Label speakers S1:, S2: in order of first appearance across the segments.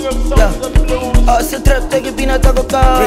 S1: Yeah. Ah, sa trap tagi pinatago ka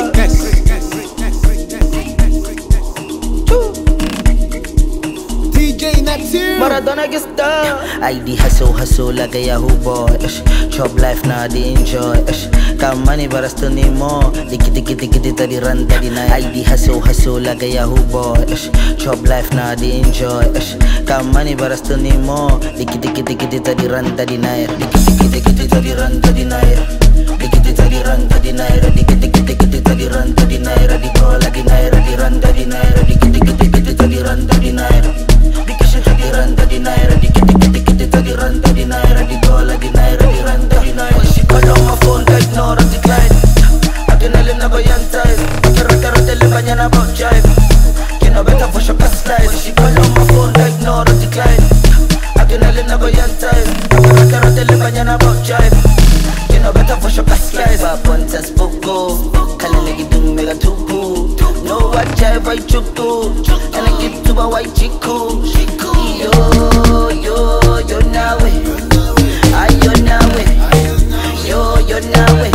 S2: DJ Neptune
S1: Maradona gista
S3: ID hustle hustle like a Yahoo boy ish. Chop life na di enjoy ish. Kamani barasto ni mo Diki diki diki di tadi run tadi na ID hustle hustle like a Yahoo boy ish. Chop life na di enjoy ish. Kamani barasto ni mo Diki diki diki di tadi run tadi na Diki diki diki di tadi run tadi na Diki diki tadi run tadi na Diki diki diki di tadi run tadi na Di ko lagi na di run tadi na Diki diki diki di tadi run tadi na Diki siya tadi run tadi na Diki diki diki di tadi run tadi na Di ko lagi na di run tadi na
S1: When she call on my phone, ka ignore at decline Adrenaline na ba yan type Kara-kara tele ba niya na about jive Kinabeta for siya ka-slide When she call on my phone, ka ignore at decline Adrenaline na ba yan type Kara-kara tele ba niya na about jive Kinabeta for siya ka-slide
S3: Papuntas buko Kalalagi dung mega tupu
S1: No what jive, I chuku And I get to my white chiku Yo, yo, yo nawe Ayo nawe Yo, yo nawe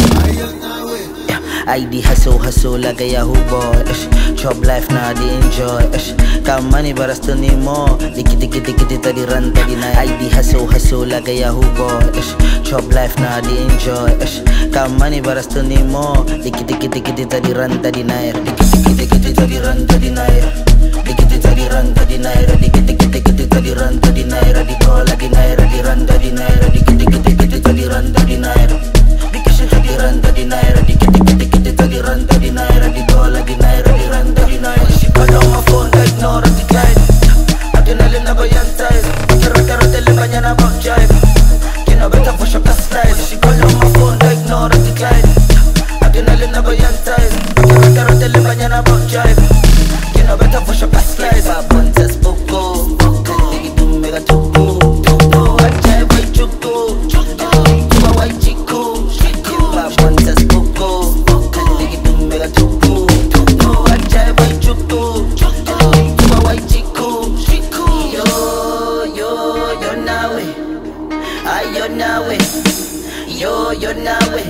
S3: ID hustle hustle like a Yahoo boy ish. Chop life na di enjoy ish. Kamani barasto ni mo Diki diki diki di tadi run tadi na ID hustle hustle like a Yahoo boy ish. Chop life na di enjoy ish. Kamani barasto ni mo Diki diki diki di tadi run tadi na Diki diki diki di tadi run tadi na Diki diki tadi run tadi na Diki diki diki di tadi run tadi na Di ko lagi na di run tadi na Diki diki diki di tadi run tadi na Diki siya tadi run tadi na Diki diki diki di tadi run tadi na Di ko lagi na di run tadi na
S1: When she call on my phone, ka ignore at decline Adrenaline na ba yan type Kara-kara tele ba niya na about jive Kinabeta for siya ka-slide When she call on my phone, ka ignore at decline Adrenaline na ba yan type Kara-kara tele ba niya na about jive Kinabeta for siya ka-slide
S3: Papuntas buko Kalalagi dung mega tupu
S1: No, I jive, I chuku Tuba white chiku
S3: Papuntas buko Kalalagi dung mega tupu
S1: No, I jive, I chuku Tuba white chiku Yo, yo, yo nawe Ayo nawe Yo, yo nawe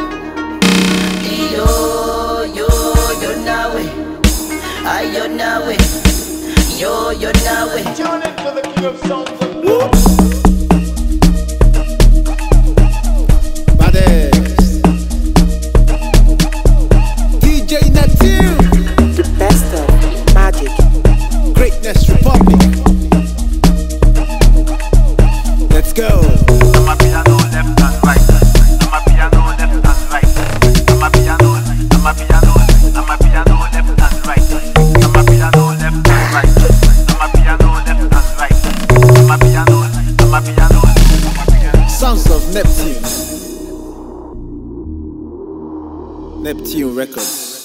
S1: Yo, yo, yo nawe Ayo nawe Yo, yo nawe
S2: Tune into the king of sounds and blues Baddest DJ Neptune
S4: The best of magic.
S2: Greatness Republic Let's go
S5: I'm a piano left and right. I'm a piano left and right. I'm a piano. I'm a piano. I'm a piano left and right. I'm a piano left and right. I'm a piano left and right. I'm a piano. I'm a piano. I'm a piano.
S2: Sons of Neptune Neptune Records